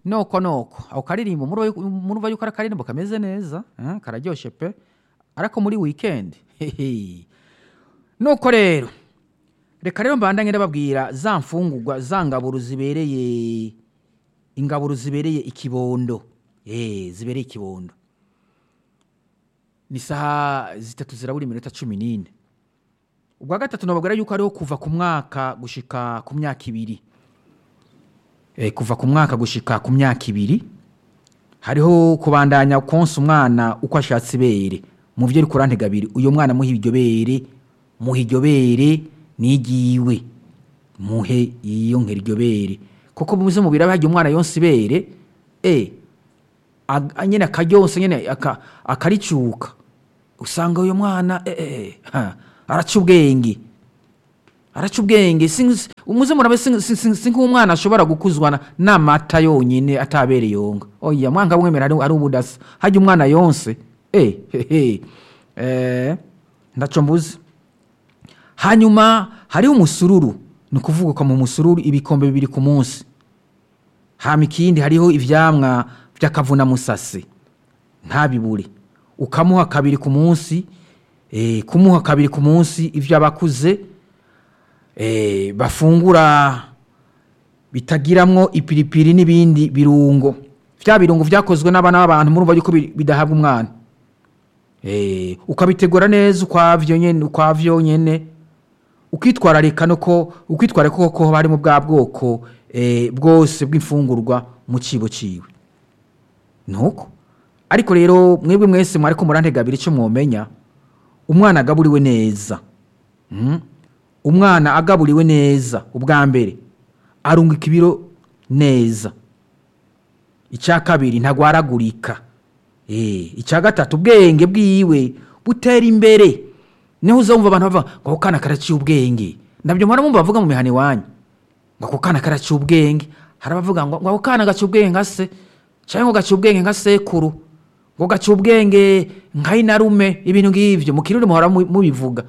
noko noko ako karirimbo murumva murumva yuko ari akaririmbo kameze neza eh, kararyoshe pe ariko muri weekend hehe nuko rero reka rero mbandanye ndababwira za mfungurwa za ngaburo zibereye ingaburo zibereye ikibondo eh zibereye ikibondo ni saha zitatu zirabura iminota cumi n'ine ubwa gatatu nababwira yuko hariho kuva ku mwaka gushika ku myaka ibiri Eh, kuva ku mwaka gushika ku myaka ibiri hariho kubandanya konsa umwana uko ashatse ibere mu byo uri kurantega abiri uyu mwana muhe iryo bere muhe iryo bere nigiwe muhe iyo nkera iryo bere kuko muze mubiri aba harya umwana yonse ibere eh ag- nyene akaryonse nyene aka- akaricuka usanga uyu mwana eh, eh, ha, araca ubwenge araca ubwenge si- umuze murabe si- si si- si nk'umwana ashobora gukuzwa na- n'amata yonyine atabereye yonga oya mwanga mwemera ari ari ubudasa hajya umwana yonse eh hehe eh ndaco mbuzi hanyuma hariho umusururu ni ukuvuga ko mu musururu ibikombe bibiri ku munsi hama ikindi hariho ivyamwa vy'akavunamusase ntabibure ukamuha kabiri ku munsi eh, kumuha kabiri ku munsi ivyo abakuze eh, bafungura bitagiramwo ipiripiri n'ibindi birungo vya birungo vyakozwe n'abana b'abantu murumva yuko bi- bidahabwa umwana eh, ukabitegura neza ukwavyo nyene ukwavyo nyene ukitwararika no ko ukitwararika ko ko harimo bwa bwoko eh, bwose bw'imfungurwa mu cibo ciwe nuko ariko rero mwebwe mwese mwariko murantega abiri ico mwomenya umwana agaburiwe neza mm? umwana agaburiwe neza ubwa mbere arunguka ibiro neza icya kabiri ntagwaragurika eh icya gatatu ubwenge bwiwe butera imbere niho uzumva abantu bavuga ngo ako kana karaciye ubwenge nabyo mpora mumva bavuga mu mihana iwanyu ngo ako kana karaciye ubwenge hari abavuga ngo ngo ako kana gaciye ubwenge nka se cyangwa ngo gaciye ubwenge nka sekuru ngo gaciye ubwenge nka inarume ibintu ngivyo mu kirundi muhora mu- mubivuga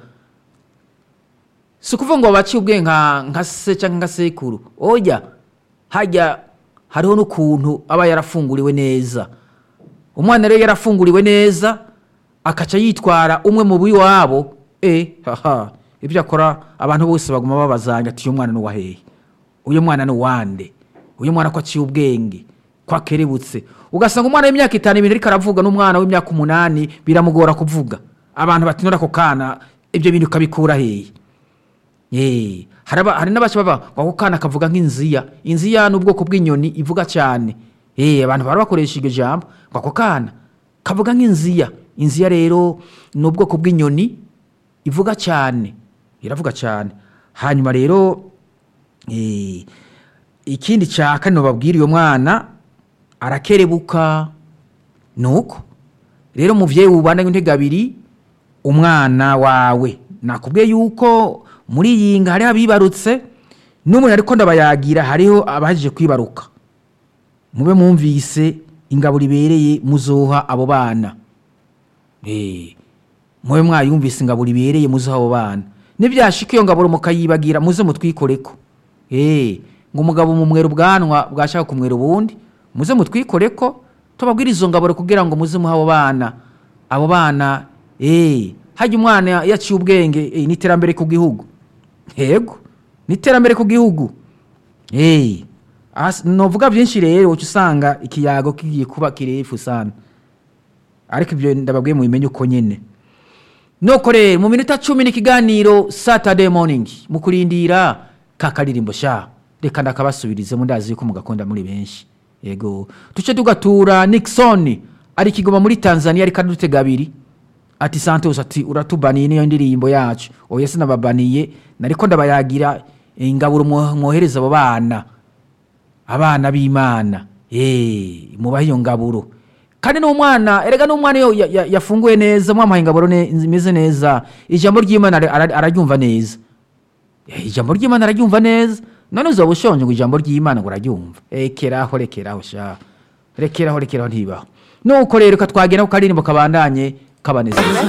si ukuvuga ngo baciye ubwenge nka nka se cyangwa nka sekuru oya hajya hariho n'ukuntu aba yarafunguriwe neza umwana rero yarafunguriwe neza akaca yitwara umwe mu biwabo e haha ibyo akora abantu bose baguma babazanya ati uyu mwana ni uwahehe uyu mwana ni uwande uyu mwana ko aciye ubwenge ko akerebutse ugasanga umwana w'imyaka itanu ibintu ariko aravuga n'umwana w'imyaka umunani biramugora kuvuga abantu batinura ako kana ibyo bintu ukabikura hehe Eh, hari aba- hari n'abaca bava ngo ako kana kavuga nk'inziya inziya ni ubwoko bw'inyoni ivuga cyane Eh, abantu bara bakoresha iryo jambo ngo ako kana kavuga nk'inziya inziya rero ni ubwoko bw'inyoni ivuga cyane iravuga cyane hanyuma rero eh, ikindi cya kane babwira uyo mwana arakerebuka nuko rero muvyeyi wubana intege abiri umwana wawe nakubwiye yuko muri iyi nga hariho abibarutse n'umuntu ariko ndabayagira hariho abahejije kwibaruka mube mwumvise ingaburo ibereye muzoha abo bana Eh, mube mwayumvise ingaburo ibereye muzoha abo bana nibyashika iyo ngaburo mukayibagira muze mutwikoreko Eh, ngo umugabo mumwera ubwanwa bwashaka kumwera ubundi muze mutwikoreko tubabwire izo ngaburo kugira ngo muze muha abo bana abo bana eh hajya umwana yaciye ubwenge eh, ni iterambere ku gihugu yego ni iterambere ku gihugu eh as- novuga byinshi rero uca usanga ikiyago kigiye kuba kirefu sana ariko ibyo ndababwiye mubimenye uko nyene nuko rero mu minota cumi n'ikiganiro saturday morning mu kurindira ka karirimbo sha reka ndakabasubirize ndazi yuko mugakunda muri benshi yego duce tugatura nixon ari kigoma muri tanzania ariko adutega abiri ati santos ati uratubaniye niyo ndirimbo yacu oya sinababaniye nariko ndabayagira ingaburo mwo- mwohereza abo bana abana b'imana Eh, mubahe iyo ngaburo kandi n'umwana erega n'umwana iyo ya- ya- yafunguye neza mwamuhaye ingaburo ne- imeze neza ijambo ry'imana ara- ara- araryumva neza Eh, ijambo ry'imana araryumva neza none uzaba ushonje ngo ijambo ry'imana ngo uraryumva rekeraho rekeraho sha rekeraho rekeraho ntibaho nuko rero katwagera ku karirimbo kabandanye kabanezeza